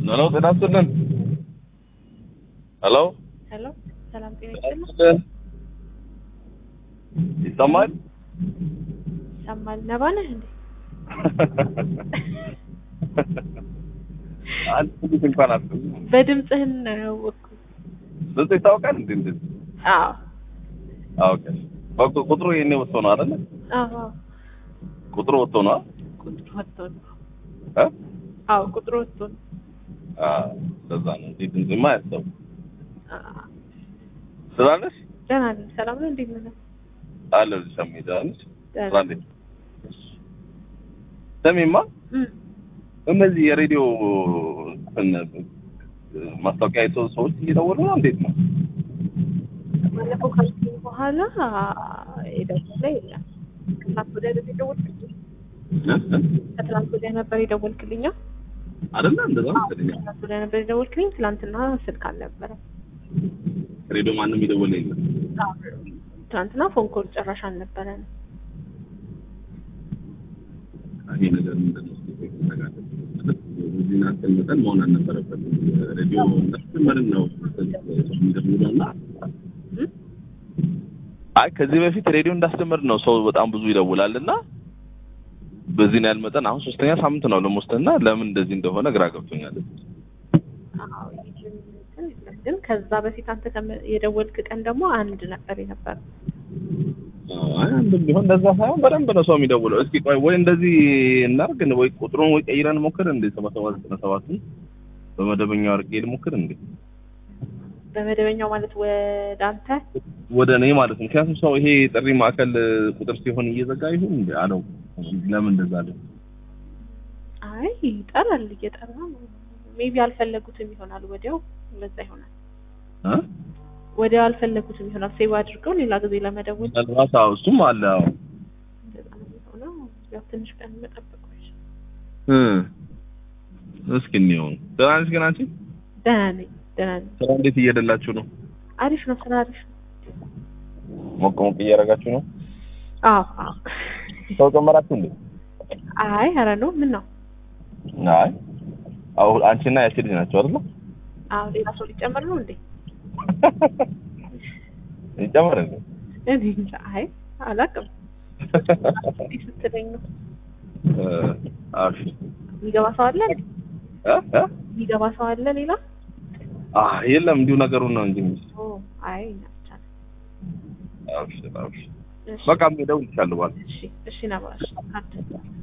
ሄሎ ጤና ይስጥልን። ሄሎ ሄሎ ሰላም ጤና ጤና ይስጥልኝ። ይስጥልን። ይሰማል? ይሰማል። ነባ ነህ እንዴ? አንድ ትንሽ እንኳን አትልም። በድምፅህን ነው ያወቅኩት። ድምፅ ይታወቃል እንዴ? እንዴ? አዎ ኦኬ። ኦኬ ቁጥሩ የኔ ወጥቶ ነው አይደለ? አዎ ቁጥሩ ወጥቶ ነው ቁጥሩ ወጥቶ ነው። እ አዎ ቁጥሩ ወጥቶ ነው። አ ለዛ ነው እንዴ ድምፅማ ያሰው አዎ። ስላለሽ ደህና ነኝ። ሰላም ነው። እንዴት ነህ? አለ ልጅ ዳንሽ ደህና ስራንዴ ሰሚማ እም፣ እነዚህ የሬዲዮ እንትን ማስታወቂያ አይተው ሰዎች እየደወሉ ነው። እንዴት ነው? ባለፈው ካልኩኝ በኋላ የደወለ የለም። ከትናንት ወዲያ አይደል የደወልክልኝ? እ? እ? ከትናንት ወዲያ ነበር የደወልክልኝ? አዎ። አይደለ እንደዛ መሰለኝ። ከትናንት ወዲያ ነበር የደወልክልኝ። ትናንትና ስልክ አልነበረም። ሬዲዮ ማንም የደወለ የለም። ትናንትና ፎን ኮል ጭራሽ አልነበረንም። ይሄ ነገር ምንድን ነው? እስኪ ተጋለጥ። እዚህ ናትን መጠን መሆን አልነበረበትም። ሬዲዮ እንዳስጀመርን ነው ሰው የሚደውለው እና እም? አይ ከዚህ በፊት ሬዲዮ እንዳስጀመርን ነው ሰው በጣም ብዙ ይደውላል እና በዚህ ያህል መጠን አሁን ሶስተኛ ሳምንት ነው ለሞስተና ለምን እንደዚህ እንደሆነ ግራ ገብቶኛል። አዎ ይህም እንትን የለም። ግን ከዛ በፊት አንተ ከመ- የደወልክ ቀን ደግሞ አንድ ነበር የነበረ። አይ አንድም ቢሆን እንደዛ ሳይሆን በደንብ ነው ሰው የሚደውለው። እስኪ ቆይ ወይ እንደዚህ እናርግ ወይ ቁጥሩን ወይ ቀይረን ሞክር እንዴ ሰባ ሰባት ዘጠና ሰባትን በመደበኛው አድርጌ ልሞክር እንዴ በመደበኛው ማለት ወደ አንተ ወደ እኔ ማለት ነው። ምክንያቱም ሰው ይሄ ጥሪ ማዕከል ቁጥር ሲሆን እየዘጋ ይሁን እንዴ አለው። ለምን እንደዛ አለ? አይ ይጠራል፣ እየጠራ ነው። ሜቢ አልፈለጉትም ይሆናል። ወዲያው ለዛ ይሆናል። እ? ወዲያው አልፈለጉትም ይሆናል። ሴቭ አድርገው ሌላ ጊዜ ለመደወል ምናልባት አዎ፣ እሱም አለ። አዎ እንደዛ ነው የሚሆነው። ያው ትንሽ ቀን መጠበቅ ነው። እ እስኪ እንየው። ደህና ነሽ ግን አንቺ? ደህና ነኝ፣ ደህና ነኝ። ስራ እንዴት እየሄደላችሁ ነው? አሪፍ ነው፣ ስራ አሪፍ ነው። ሞቅ ሞቅ እያደረጋችሁ ነው? አዎ አዎ። ሰው ጨመራችሁ እንዴ? አይ ኧረ ነው ምን ነው? አይ አሁን አንቺና ያቺ ልጅ ናቸው አይደል? አዎ ሌላ ሰው ሊጨመር ነው እንዴ? ይጨመር እንዴ? እኔ እንጃ። አይ አላውቅም። እንዲህ ስትለኝ ነው እ አሽ የሚገባ ሰው አለ እንዴ? እ እ የሚገባ ሰው አለ ሌላ? አ የለም እንዲሁ ነገሩን ነው እንጂ ኦ አይ ብቻ ነው። አብሽር አብሽር እሺ በቃ እደውልልሻለሁ ባል እሺ እሺ ነበር።